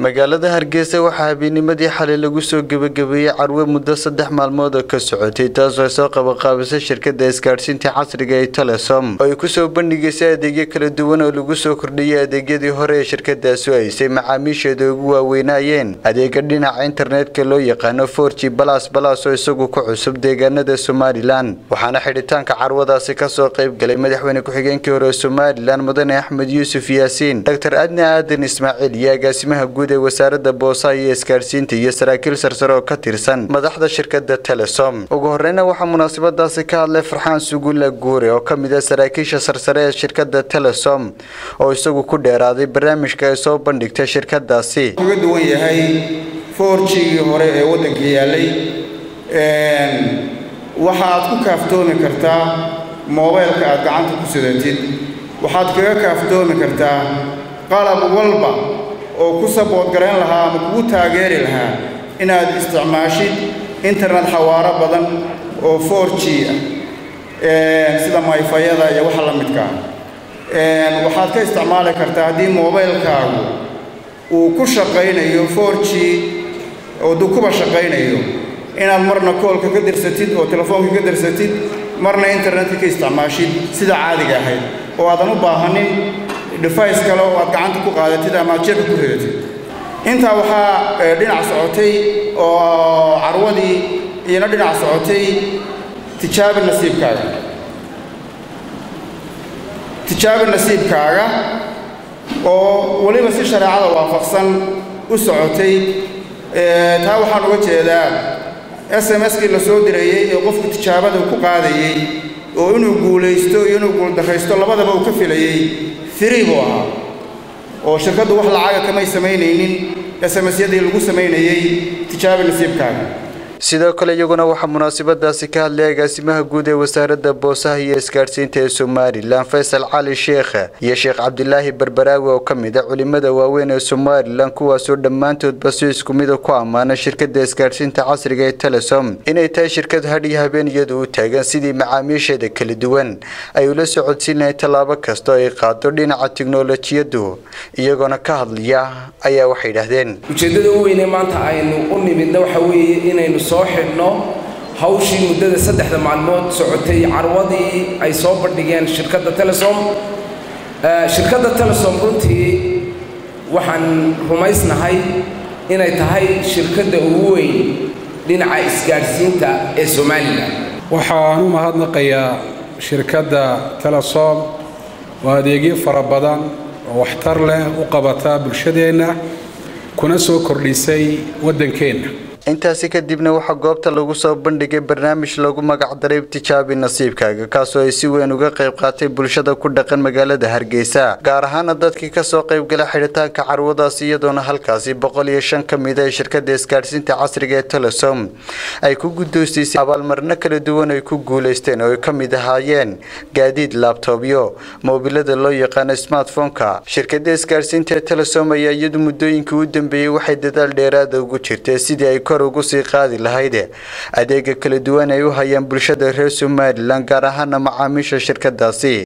magaalada hargeysa waxaa habeenimadii xalay lagu soo gebagabeeyey carwe muddo saddex maalmood oo ka socotay taasoo soo qabaqaabisay shirkada isgaadhsiinta casriga ee telesom oo ay kusoo bandhigaysay adeegyo kala duwan oo lagu soo kordhiyay adeegyadii hore ee shirkadaasu haysay macaamiisheeda ugu waaweynaayeen adeega dhinaca internetka loo yaqaano forg balas balas oo isagu ku cusub deegaanada somalilan waxaana xidhitaanka carwadaasi kasoo qayb galay madaxweyne ku-xigeenkii hore ee somalilan mudane axmed yuusuf yaasiin dr adni aadan ismaaciil iyo agaasimaha guud ee wasaaradda boosaha iyo isgaadhsiinta iyo saraakiil sarsare oo ka tirsan madaxda shirkada telesom ugu horeyna waxaa munaasabadaasi ka hadlay farxaan sugulla guure oo ka mid ah saraakiisha sarsare ee shirkada telesom oo isagu ku dheeraaday barnaamijka ay soo bandhigtay shirkadaasi uga duwan yahay forjigii hore ee waddanka yaalay waxaad ku kaaftoomi kartaa moobeylka aad gacanta ku sidatid waxaad kaga kaaftoomi kartaa qalab walba oo ku saboodgarayn lahaa ama kugu taageeri lahaa inaad isticmaashid internet xawaaro badan oo forg ah sida mayfayada iyo waxa la midkaa waxaad ka isticmaali kartaa haddii moobeylkaagu uu ku shaqaynayo forg oo duu kuba shaqaynayo inaad marna koolka ka dirsatid oo telefoonka ka dirsatid marna internetka ka isticmaashid sida caadiga ahayd oo aadan u baahanin device kale oo aad gacanta ku qaadatid ama aad jeebka ku ridatid intaa waxaa dhinac socotay oo carwadii iyana dhinac socotay tijaabi nasiibkaaga tijaabi nasiibkaaga oo weliba si shareecada waafaqsan u socotay taa waxaan uga jeedaa s m skii la soo dirayey ee qofku tijaabada ku qaadayey oo inuu guulaysto iyo inuu guuldarraysto labadaba uu ka filayey firi buu ahaa oo shirkaddu wax lacaga kamay samaynaynin smsyadii lagu samaynayey tijaabi nasiibkaaga sidoo kale iyaguna waxaa munaasabadaasi ka hadlay agaasimaha guud ee wasaaradda boosaha iyo isgaadhsiinta ee somalilan faysal cali sheekha iyo sheekh cabdilaahi berberaawi oo ka mid a culimada waaweyn ee somalilan kuwaasoo dhammaantoodba si isku mida ku ammaana shirkada isgaadhsiinta casriga ee telesom inay tahay shirkad hadhiyo habeen iyadu u taagan sidii macaamiisheeda kala duwan ay ula socodsiin lahayn tallaabo kasta oo ay qaado dhinaca tiknolojiyadu iyagoona ka hadlaya ayaa waxay yidhaahdeen ujeeddada u weyne maanta aynu u nimidna waxa weeye inaynu soo xidhno hawshii muddada saddexda maalmood socotay carwadii ay soo bandhigeen shirkadda telesom shirkadda telesom runtii waxaan rumaysnahay inay tahay shirkadda ugu weyn dhinaca isgaadhsiinta ee somalilan waxaan u mahadnaqayaa shirkadda telesom oo adeegyo fara badan oo waxtar leh u qabata bulshadeenna kuna soo kordhisay waddankeenna intaasi kadibna waxaa goobta lagu soo bandhigay barnaamij lagu magacdaray tijaabi nasiibkaaga kaasoo ay si weyn uga qayb qaatay bulshada ku dhaqan magaalada hargeysa gaar ahaana dadkii kasoo qaybgala xidhitaanka carwadaasi iyadoona halkaasi boqol iyo shan ka mid a ee shirkada isgaadhsiinta casriga ee telesom ay ku guddoonsiisay abaalmarino kala duwan ay ku guulaysteen oo ay ka mid ahaayeen gaadiid laabtobyo moobilada loo yaqaano smartphoneka shirkada isgaadhsiinta ee telesom ayaa iyadu muddooyinkii u dambeeyey waxay dadaal dheeraada ugu jirtay sidii ay kor ugu sii qaadi lahayd adeega kala duwan ay u hayaan bulshada reer somalilan gaar ahaana macaamiisha shirkadaasi